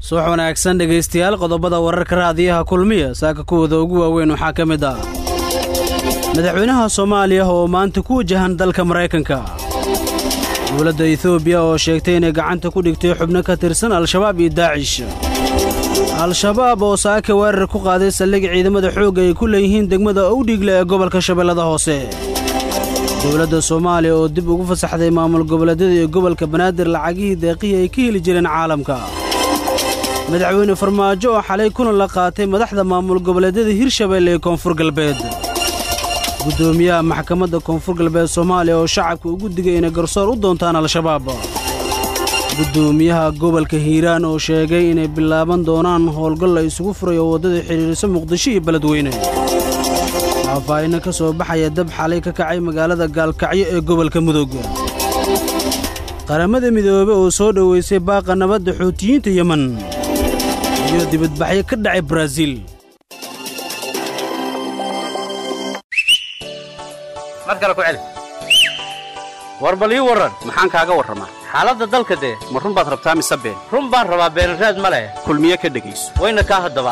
subax wanaagsan dhegaystayaal qodobada wararka raadiyaha kulmiya saaka kuwooda ugu waaweyn waxaa ka mid ah madaxweynaha soomaaliya oo maanta ku wajahan dalka maraykanka dowladda etoobiya oo sheegtay inay gacanta ku dhigtay xubno ka tirsan al-shabaab iyo daacish al-shabaab oo saaka weerar ku qaaday saldhig ciidamada xoogga ay ku leeyihiin degmada owdhigle ee gobolka shabeellada hoose dowladda soomaaliya oo dib ugu fasaxday maamul goboleedyada iyo gobolka banaadir lacagihii deeqihii ay ka heli jireen caalamka madaxweyne farmaajo oo xalay kulan la qaatay madaxda maamul goboleedyada hirshabeelle ee koonfur galbeed guddoomiyaha maxkamadda koonfur galbeed soomaaliya oo shacabka ugu digay inay garsoor u doontaan al-shabaab guddoomiyaha gobolka hiiraan oo sheegay inay bilaaban doonaan howlgal la isugu furay oo waddada xidhiidhisa muqdisho iyo beledweyne faahfaahinno ka soo baxaya dab xalay ka kacay magaalada gaalkacyo ee gobolka mudug qaramada midoobe oo soo dhowaysay baaqa nabadda xuutiyiinta yemen iyo dibadbaxyo ka dhacay baraaziil mar kale ku celi war bal ii warran maxaan kaaga warramaa xaaladda dalka dee ma run baad rabtaa mise been run baan rabaa beenraad ma leh kulmiye ka dhegayso wayna kaa haddaba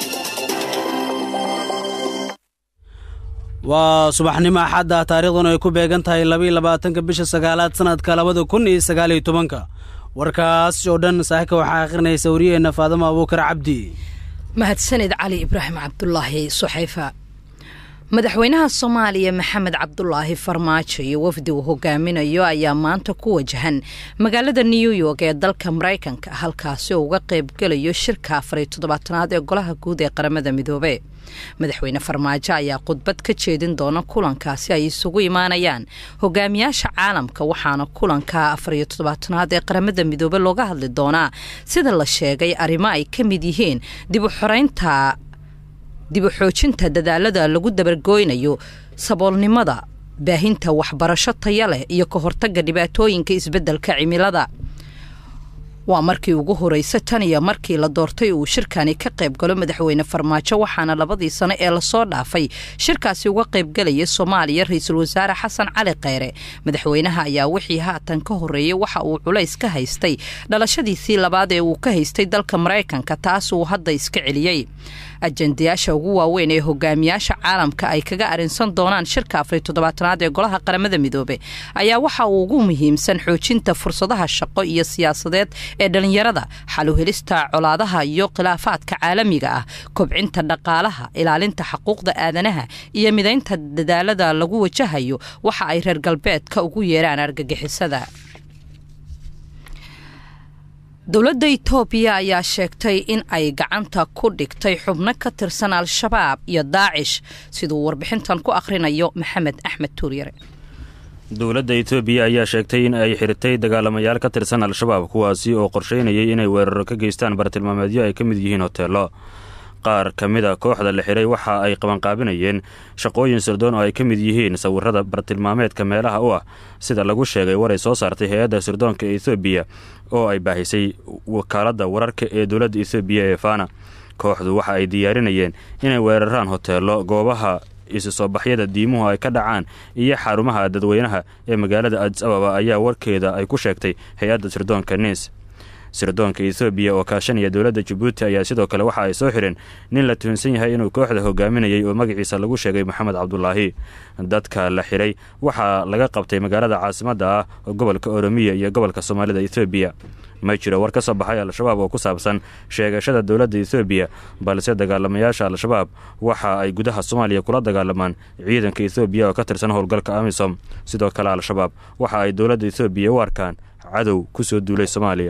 waa subaxnimo axadda taariikhduna ay ku beegan tahay labaiyo labaatanka bisha sagaalaad sannadka labada kun iyo sagaaliyo tobanka warkaas oo dhan saaka waxaa akhrinaysa wariyaheenna faadamo abuukar cabdi mahadsanid cali ibraahim cabdulaahi suxayfa madaxweynaha soomaaliya maxamed cabdulaahi farmaajo iyo wafdi uu hogaaminayo ayaa maanta ku wajahan magaalada new york ee dalka maraykanka halkaasi oo uga qaybgelayo shirka afariyo toddobaatanaad ee golaha guud ee qaramada midoobe madaxweyne farmaajo ayaa khudbad ka jeedin doona kulankaasi ay isugu imaanayaan hogaamiyaasha caalamka waxaana kulanka afariyo toddobaatanaad ee qaramada midoobe looga hadli doonaa sida la sheegay arrimo ay ka mid yihiin dib u xoreynta dib u xoojinta dadaalada lagu dabargooynayo saboolnimada baahinta waxbarasho taya leh iyo ka hortagga dhibaatooyinka isbeddelka cimilada waa markii ugu horeysa tan iyo markii la doortay uu shirkani ka qayb galo madaxweyne farmaajo waxaana labadii sano ee lasoo dhaafay shirkaasi uga qaybgalaya soomaaliya ra-iisul wasaare xasan cali kheyre madaxweynaha ayaa wixii haatan ka horeeyey waxa uu culays ka haystay dhalashadiisii labaad ee uu ka haystay dalka maraykanka taas uu hadda iska celiyey ajendayaasha ugu waaweyn ee hogaamiyaasha caalamka ay kaga arinsan doonaan shirka afariy toddobaatanaad ee golaha qaramada midoobe ayaa waxa uu ugu muhiimsan xoojinta fursadaha shaqo iyo siyaasadeed ee dhalinyarada xaluhelista colaadaha iyo khilaafaadka caalamiga ah kobcinta dhaqaalaha ilaalinta xuquuqda aadanaha iyo midaynta dadaalada lagu wajahayo waxa ay reer galbeedka ugu yeeraan argagixisada dowladda itoobiya ayaa sheegtay in ay gacanta ku dhigtay xubno ka tirsan al-shabaab iyo daacish siduu warbixintan ku akhrinayo maxamed axmed tuuryare dowladda etoobiya ayaa sheegtay in ay xiritay dagaalamayaal ka tirsan al-shabaab kuwaasi oo qorsheynayay inay weeraro ka geystaan bartilmaameedyo ay ka mid yihiin hoteello qaar ka mid a kooxda la xiray waxa ay qabanqaabinayeen shaqooyin sirdoon oo ay ka mid yihiin sawirada bartilmaameedka meelaha u ah sida lagu sheegay waray soo saartay hay-adda sirdoonka ethoobiya oo ay baahisay wakaaladda wararka ee dowladda ethoobiya ee fana kooxdu waxa ay diyaarinayeen inay weeraraan hoteello goobaha isu soo baxyada diimuhu ay ka dhacaan iyo xarumaha dadweynaha ee magaalada adis ababa ayaa warkeeda ay ku sheegtay hay-adda sirdoonka nis sirdoonka ethoobiya oo kaashanaya dowladda jabuuti ayaa sidoo kale waxa ay soo xireen nin la tuhunsan yahay inuu kooxda hogaaminayay oo magaciisa lagu sheegay moxamed cabdulaahi dadka la xiray waxaa laga qabtay magaalada caasimadda ah gobolka oromiya iyo gobolka soomaalida ethoobiya ma jiro war ka soo baxay al-shabaab oo ku saabsan sheegashada dowladda ethoobiya balse dagaalamayaasha al-shabaab waxa ay gudaha soomaaliya kula dagaalamaan ciidanka ethoobiya oo ka tirsan howlgalka amisom sidoo kale al-shabaab waxa ay dowladda ethoobiya u arkaan cadow kusoo duulay soomaaliya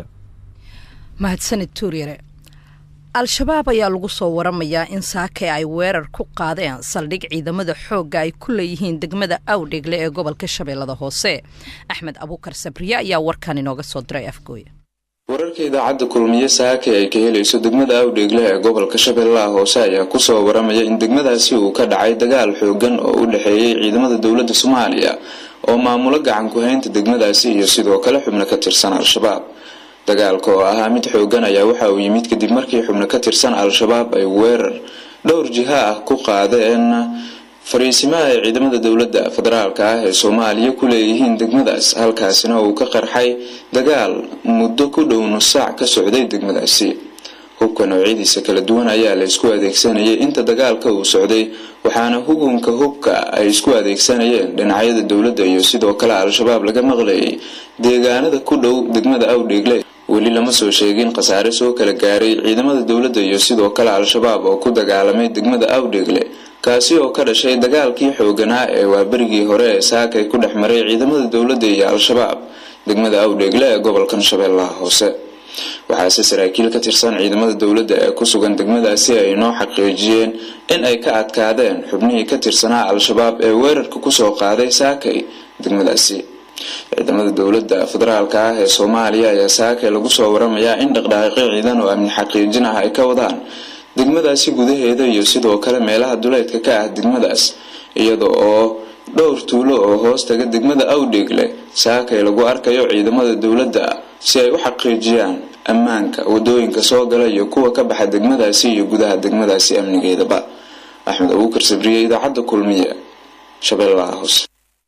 mahadsanid tuuryare al-shabaab ayaa lagu soo waramayaa in saake ay weerar ku qaadeen saldhig ciidamada xoogga ay ku leeyihiin degmada awdhegle ee gobolka shabeellada hoose axmed abuukar sabriye ayaa warkan inooga soo diray afgooya wararka idaacadda kulmiye saake ay ka helayso degmada awdheegle ee gobolka shabeellaha hoose ayaa kusoo waramaya in degmadaasi uu ka dhacay dagaal xoogan oo u dhexeeyay ciidamada dowladda soomaaliya oo maamulo gacan ku-haynta degmadaasi iyo sidoo kale xubno ka tirsan al-shabaab dagaalka oo ahaa mid xoogan ayaa waxa uu yimid kadib markii xubno ka tirsan al-shabaab ay weerar dhowr jiha ah ku qaadeen fariisimaha ay ciidamada dowladda federaalka ah ee soomaaliya ku leeyihiin degmadaas halkaasina uu ka qarxay dagaal muddo ku dhow nus saac ka socday degmadaasi hubka noocyadiisa kala duwan ayaa la isku adeegsanayay inta dagaalka uu socday waxaana hugunka hubka ay isku adeegsanayeen dhinacyada dowladda iyo sidoo kale al-shabaab laga maqlayay deegaanada ku dhow degmada awdheegle weli lama soo sheegin khasaare soo kala gaaray ciidamada dowladda iyo sidoo kale al-shabaab oo ku dagaalamay degmada awdheegle kaasi oo ka dhashay dagaalkii xooganaa ee waaberigii hore ee saakay ku dhex maray ciidamada dowladda iyo al-shabaab degmada awdheegle ee gobolkan shabeellaha hoose waxaase saraakiil ka tirsan ciidamada dowladda ee ku sugan degmadaasi ay noo xaqiijiyeen in ay ka adkaadeen xubnihii ka tirsanaa al-shabaab ee weerarka kusoo qaaday saakay degmadaasi ciidamada dowladda federaalka ah ee soomaaliya ayaa saakay lagu soo waramayaa in dhaqdhaqaaqyo ciidan oo amni xaqiijin ah ay ka wadaan degmadaasi gudaheeda iyo sidoo kale meelaha duleedka ka ah degmadaas iyada oo dhowr tuulo oo hoos taga degmada awdheegle saakay lagu arkayo ciidamada dowladda si ay u xaqiijiyaan ammaanka wadooyinka soo gala iyo kuwa ka baxa degmadaasi iyo gudaha degmadaasi amnigeedaba axmed abuukar sabriye idaacadda kulmiye shabeellaha hoose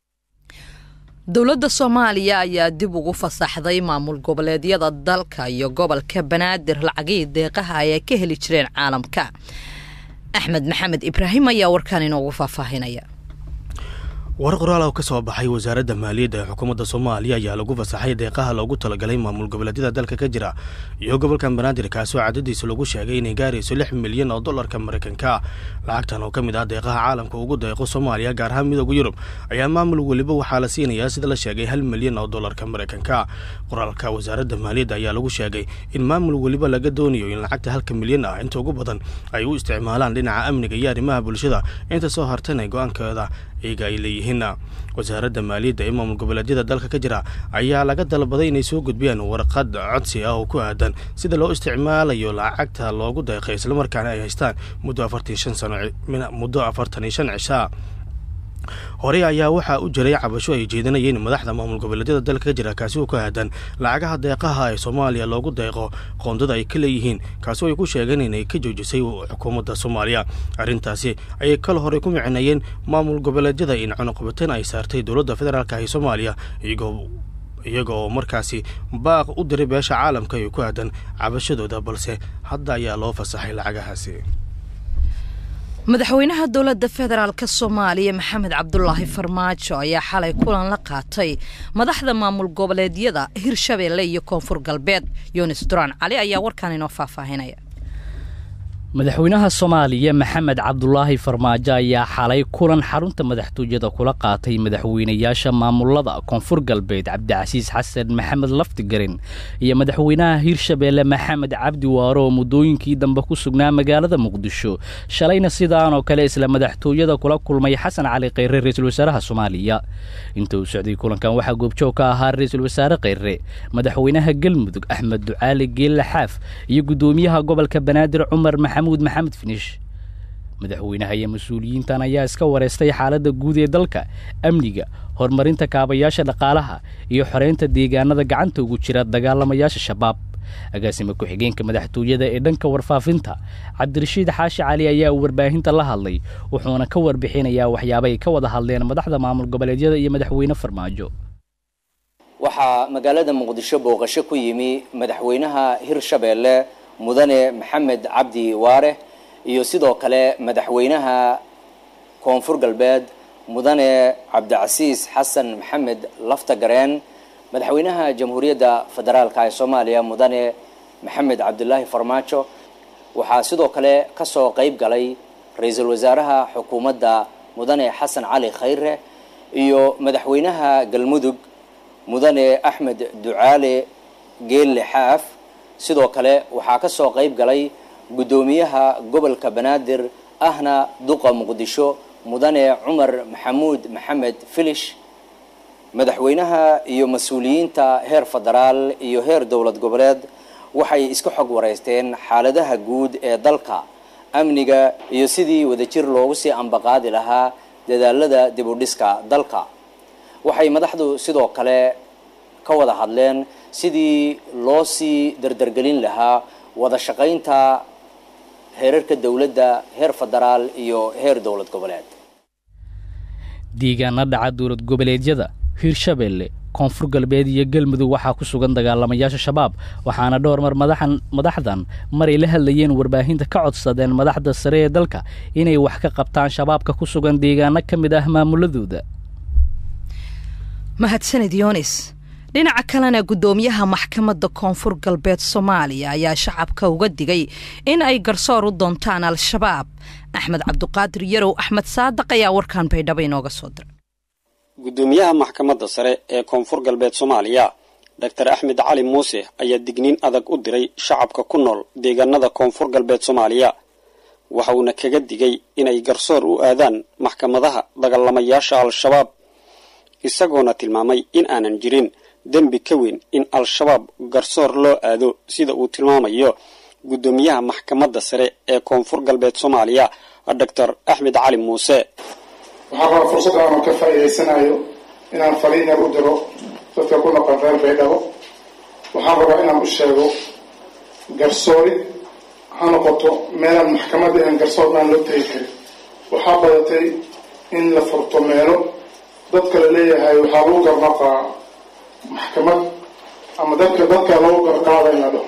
dowladda soomaaliya ayaa dib ugu fasaxday maamul goboleedyada dalka iyo gobolka banaadir lacagihii deeqaha ay ka heli jireen caalamka axmed maxamed ibraahim ayaa warkaan inoogu faahfaahinaya war qoraal oo ka soo baxay wasaaradda maaliyadda ee xukuumadda soomaaliya ayaa lagu fasaxay deeqaha loogu talagalay maamul goboleedyada dalka ka jira iyo gobolkan banaadir kaasoo cadadiisa lagu sheegay inay gaarayso lix milyan oo dollarka maraykanka lacagtan oo ka mid ah deeqaha caalamka ugu deeqo soomaaliya gaar ahaan midooda yurub ayaa maamul weliba waxaa la siinayaa sida la sheegay hal milyan oo dollarka maraykanka qoraalka wasaaradda maaliyadda ayaa lagu sheegay in maamul weliba laga doonayo in lacagta halka milyan ah inta ugu badan ay u isticmaalaan dhinaca amniga iyo arrimaha bulshada inta soo hartana go-aankeeda iyaga ay leeyihiin wasaaradda maaliyadda ee maamul goboleedyada dalka ka jira ayaa laga dalbaday inay soo gudbiyaan warqad codsi ah oo ku aadan sida loo isticmaalayo lacagta loogu deeqay islamarkaana ay haystaan muddo afartan shan sano muddo afartan iyo shan cishaa horey ayaa waxaa u jiray cabasho ay jeedinayeen madaxda maamul goboleedyada dalka ka jira kaasi oo ku aadan lacagaha deeqaha ee soomaaliya loogu deeqo qoondada ay ka leeyihiin kaasi oo ay ku sheegeen inay ka joojisay xukuumadda soomaaliya arrintaasi ayay kal horey ku micneeyeen maamul goboleedyada in cunuqabateen ay saartay dowladda federaalka ee soomaaliya iyagoo iyaga oo markaasi baaq u diray beesha caalamka ee ku aadan cabashadooda balse hadda ayaa loo fasaxay lacagahaasi madaxweynaha dowladda federaalk soomaaliya maxamed cabdulaahi farmaajo ayaa xalay kulan la qaatay madaxda maamul goboleedyada hirshabeelle iyo koonfur galbeed yunis duraan cali ayaa warkaan inoo faahfaahinaya madaxweynaha soomaaliya maxamed cabdulaahi farmaajo ayaa xalay kulan xarunta madaxtooyada kula qaatay madaxweynayaasha maamulada koonfur galbeed cabdicasiis xasan maxamed laftigarin iyo madaxweynaha hirshabeelle maxamed cabdi waaro oo muddooyinkii dambe ku sugnaa magaalada muqdisho shalayna sidaanoo kale isla madaxtooyada kula kulmay xasan cali kheyre ra-iisul wasaaraha soomaaliya inta uu socday kulankan waxaa goobjoog ka ahaa ra-iisul wasaare kheyre madaxweynaha galmudug axmed ducaali geelle xaaf iyo guddoomiyaha gobolka banaadir cumar maxamuud maxamed finish madaxweynaha iyo mas-uuliyiintan ayaa iska wareystay xaaladda guud ee dalka amniga horumarinta kaabayaasha dhaqaalaha iyo xoreynta deegaanada gacanta ugu jira dagaalamayaasha shabaab agaasima ku-xigeenka madaxtooyada ee dhanka warfaafinta cabdirashiid xaashi cali ayaa uu warbaahinta la hadlay wuxuuna ka warbixinayaa waxyaaba ay ka wada hadleen madaxda maamul goboleedyada iyo madaxweyne farmaajo waxaa magaalada muqdisho booqasho ku yimi madaxweynaha hirshabeelle mudane maxamed cabdi waare iyo sidoo kale madaxweynaha koonfur galbeed mudane cabdicasiis xasan maxamed laftagareen madaxweynaha jamhuuriyadda federaalka ee soomaaliya mudane maxamed cabdulaahi farmaajo waxaa sidoo kale kasoo qeyb galay ra-iisul wasaaraha xukuumadda mudane xasan cali khayre iyo madaxweynaha galmudug mudane axmed ducaale geelle xaaf sidoo kale waxaa kasoo qeyb galay guddoomiyaha gobolka banaadir ahna duqa muqdisho mudane cumar maxamuud maxamed filish madaxweynaha iyo mas-uuliyiinta heer federaal iyo heer dowlad goboleed waxay iska xog wareysteen xaaladaha guud ee dalka amniga iyo sidii wadajir loogu sii ambaqaadi lahaa dadaalada dibudhiska dalka waxay madaxdu sidoo kale ka wada hadleen sidii loo sii dardargelin lahaa wada shaqaynta heerarka dowladda heer federaal iyo heer dowlad goboleed deegaana dhaca dowlad goboleedyada hirshabeelle koonfur galbeed iyo galmudug waxaa ku sugan dagaalamayaasha shabaab waxaana dhowr mar madaxdan maray la hadlayeen warbaahinta ka codsadeen madaxda sare ee dalka inay wax ka qabtaan shabaabka ku sugan deegaano ka mid ah maamuladooda mahadsanid yoonis dhinaca kalena guddoomiyaha maxkamadda koonfur galbeed soomaaliya ayaa shacabka uga digay in ay garsoor u doontaan al-shabaab axmed cabduqaadir yarow axmed saadaq ayaa warkan baydhabo inooga soo diray guddoomiyaha maxkamadda sare ee koonfur galbeed soomaaliya doctor axmed cali muuse ayaa digniin adag u diray shacabka ku nool deegaanada koonfur galbeed soomaaliya waxa uuna kaga digay inay garsoor u aadaan maxkamadaha dagaalamayaasha al-shabaab isagoona tilmaamay in aanan jirin dembi ka weyn in al-shabaab garsoor loo aado sida uu tilmaamayo guddoomiyaha maxkamadda sare ee koonfur galbeed soomaaliya doctor axmed cali muuse waxaan rabaa fursadda aanan ka faa'iidaysanayo inaan fariin yar u diro dadka ku noqon reer baydhabo waxaan rabaa inaan u sheego garsoorid ha noqoto meelaan maxkamad ahan garsoor aan loo tegi karin waxaa badatay in la furto meelo dadka la leeyahay waxaa lagu garnaqaa maxkamad ama dadka dadka lagu garqaada in la dhaho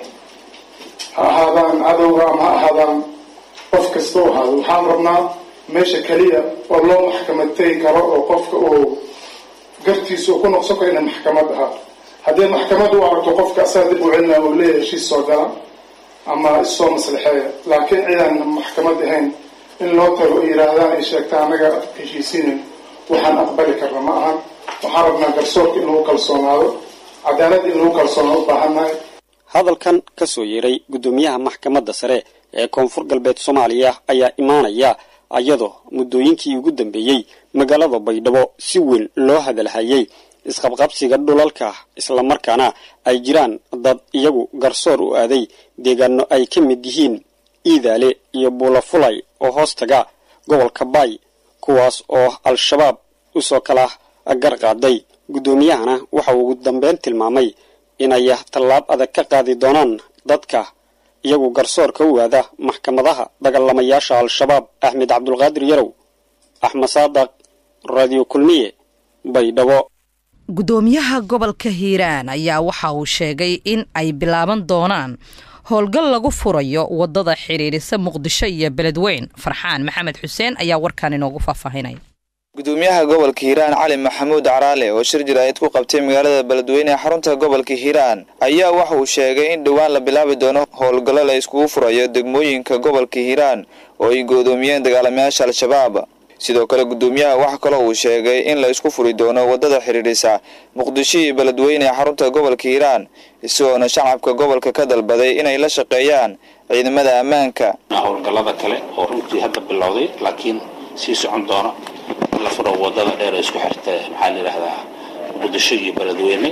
ha ahaadaan cadowga ama ha ahaadaan qof kasta u ahaado waxaan rabnaa meesha keliya oo loo maxkamad tegi karo oo qofka uu gartiisa uu ku noqson karo inay maxkamad ahaato haddii maxkamad u aragto qofka asaga dib u celinaya uu leeyahay heshiis soo gala ama issoo maslixeeya laakiin cidaan maxkamad ahayn in loo tago ay yidhaahdaan ay sheegta annaga heshiisiinin waxaan aqbali karna ma ahan waxaan rabnaa garsoorka in lagu kalsoonaado cadaalad in lagu kalsoonaado u baahannahay hadalkan ka soo yeeray guddoomiyaha maxkamadda sare ee koonfur galbeed soomaaliya ayaa imaanaya iyadoo muddooyinkii ugu dambeeyey magaalada baydhabo si weyn loo hadalhayay isqabqabsiga dhulalka islamarkaana ay jiraan dad iyagu garsoor u aaday deegaano ay ka mid yihiin iidaale iyo buulafulay oo hoos taga gobolka baay kuwaas oo al-shabaab usoo kala garqaaday guddoomiyahana waxa uu ugu dambeyn tilmaamay inay tallaab adag ka qaadi doonaan dadka iyagu garsoorka u aada maxkamadaha dagaalamayaasha al-shabaab axmed cabdulqaadir yarow axmed saadaq radio kulmiye baydhabo guddoomiyaha gobolka hiiraan ayaa waxa uu sheegay in ay bilaaban doonaan howlgal lagu furayo wadada xidhiirisa muqdisho iyo beledweyn farxaan maxamed xuseen ayaa warkan inoogu faahfaahinaya gudoomiyaha gobolka hiiraan cali maxamuud caraale oo shir jaraa'id ku qabtay magaalada beledweyne ee xarunta gobolka hiiraan ayaa waxa uu sheegay in dhowaan la bilaabi doono howlgallo la iskugu furayo degmooyinka gobolka hiiraan oo ay goodoomiyeen dagaalamayaasha al-shabaab sidoo kale gudoomiyaha waxa kaloo uu sheegay in la isku furi doono wadada xidhiidhisa muqdisho iyo beledweyne ee xarunta gobolka hiiraan isagoona shacabka gobolka ka dalbaday inay la shaqeeyaan ciidamada ammaanka howlgallada kale oo runtii hadda bilowday laakiin sii socon doona in la furo wadada dheer ee isku xirta maxaa la yidhaahdaa muqdisho iyo beledweyne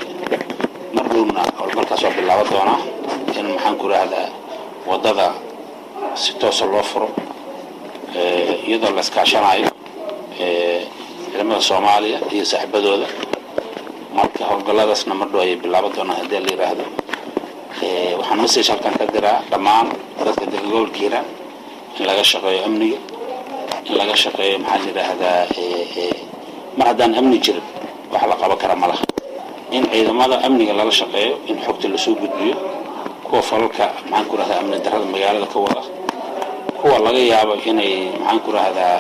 mar dhowna howlgalkaas waa bilaaban doonaa in maxaan ku idhaahdaa wadada si toosa loo furo iyadoo la iskaashanayo ciidamada soomaaliya iyo saaxiibadooda marka howlgalladaasna mar dhow ayay bilaaban doonaan haddii la yidhaahdo waxaan message halkan ka diraa dhammaan dadka degan gobolka hiiraan in laga shaqeeyo amniga in laga shaqeeyo maxaa la yidhaahdaa mar haddaan amni jirin wax la qaban kara ma laha in ciidamada amniga lala shaqeeyo in xogta lasoo gudbiyo kuwa falalka maxaan ku rahdaa amni darrada magaalada ka wada kuwa laga yaabo inay maxaan ku rahdaa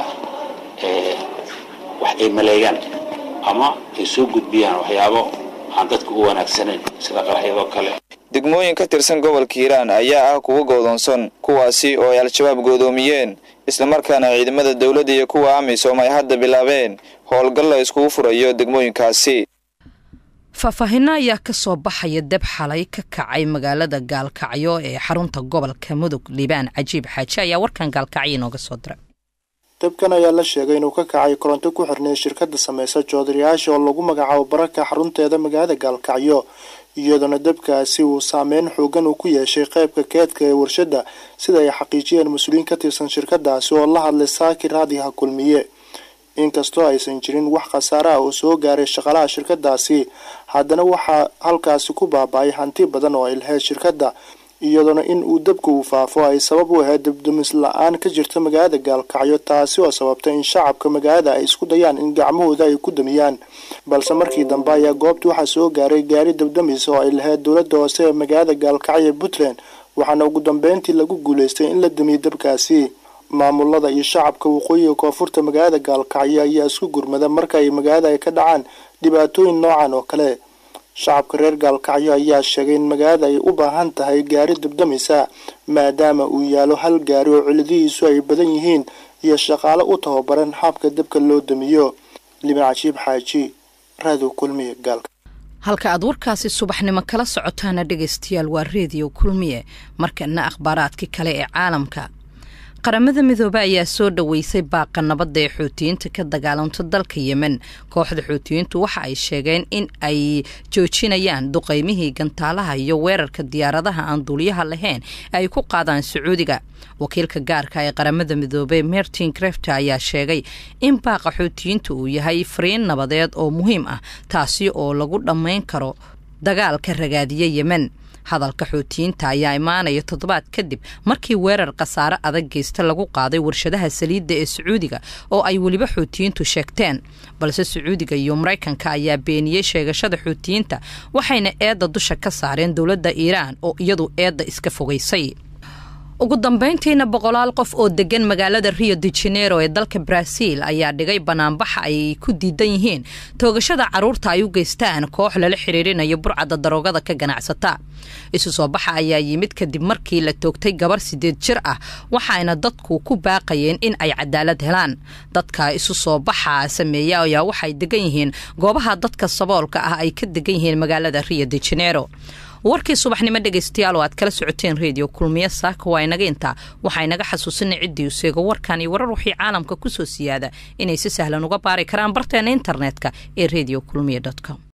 wax ay maleegaan ama ay soo gudbiyaan waxyaabo aan dadka u wanaagsanayn sida qaraxyadoo kale degmooyin ka tirsan gobolka hiiraan ayaa ah kuwa goodoonsan kuwaasi oo ay al-shabaab goodoomiyeen islamarkaana ciidamada dowladda iyo kuwa amisom ay hadda bilaabeen howlgal la iskugu furayo degmooyinkaasi faahfaahinno ayaa ka soo baxaya deb xalay ka kacay magaalada gaalkacyo ee xarunta gobolka mudug liibaan cajiib xaaji ayaa warkan gaalkacyo inooga soo diray dabkan ayaa la sheegay inuu ka kacay koronto ku xirnay shirkadda samaysa joodariyaasha oo lagu magacaabo baraka xarunteeda magaalada gaalkacyo iyadoona dabkaasi uu saameyn xoogan uu ku yeeshay qeybka keedka ee warshadda sida ay xaqiijiyeen mas-uuliyiin ka tirsan shirkadaasi oo la hadlay saaki raadiha kulmiye inkastoo aysan jirin wax khasaare ah oo soo gaaray shaqalaha shirkadaasi haddana waxaa halkaasi ku baaba-ay hanti badan oo ay lahayd shirkadda iyadoona in uu dabka uu faafo ay sabab u ahayd dabdamis la-aan ka jirta magaalada gaalkacyo taasi oo sababtay in shacabka magaalada ay isku dayaan in gacmahooda ay ku damiyaan balse markii dambe ayaa goobta waxaa soo gaaray gaari dabdamis oo ay lahayd dowladda hoose ee magaalada gaalkacyo ee puntland waxaana ugu dambeyntii lagu guulaystay in la damiyo dabkaasi maamulada iyo shacabka waqooyiga koonfurta magaalada gaalkacyo ayaa isku gurmada marka ay magaalada ay ka dhacaan dhibaatooyin noocan oo kale shacabka reer gaalkacyo ayaa sheegay in magaalada ay u baahan tahay gaari dabdamisa maadaama uu yaalo hal gaari oo ciladihiisu ay badan yihiin iyo shaqaale u tababaran habka dabka loo damiyo liban cajiib xaaji raadiw kulmiye gaalka halka aad warkaasi subaxnimo kala socotaana dhegaystayaal waa reediyo kulmiye markana akhbaaraadkii kale ee caalamka qaramada midoobe ayaa soo dhoweysay baaqa nabadda ee xuutiyiinta ka dagaalamta dalka yemen kooxda xuutiyiintu waxa ay sheegeen in ay joojinayaan duqeymihii gantaalaha iyo weerarka diyaaradaha aan duuliyaha lahayn ay ku qaadaan sacuudiga wakiilka gaarka ee qaramada midoobe martin crefter ayaa sheegay in baaqa xuutiyiinta uu yahay fariin nabadeed oo muhiim ah taasi oo lagu dhammayn karo dagaalka ragaadiya yemen hadalka xuutiyiinta ayaa imaanaya toddobaad kadib markii weerar khasaare adag geysta lagu qaaday warshadaha saliidda ee sacuudiga oo ay weliba xuutiyiintu sheegteen balse sacuudiga iyo maraykanka ayaa beeniyey sheegashada xuutiyiinta waxayna eedda dusha ka saareen dowladda iiraan oo iyadu eedda iska fogaysay ugu dambeyntiina boqolaal qof oo degan magaalada rio de janeiro ee dalka brazil ayaa dhigay banaanbaxa ay ku diidan yihiin toogashada caruurta ay u geystaan koox lala xiriirinayo burcadda daroogada ka ganacsata isu soo baxa ayaa yimid kadib markii la toogtay gabar sideed jir ah waxaayna dadku ku baaqayeen in ay cadaalad helaan dadka isu soo baxa sameeya ayaa waxay degan yihiin goobaha dadka saboolka ah ay ka degan yihiin magaalada rio de janeiro warkii subaxnimo dhegaystayaal oo aad kala socoteen reediyo kulmiye saaka waa inaga intaa waxaa inaga xasuusinay ciddii u seego warkan iyo warar wixii caalamka ku soo siyaada inay si sahlan uga baari karaan barteena internetka ee redio kulmiye com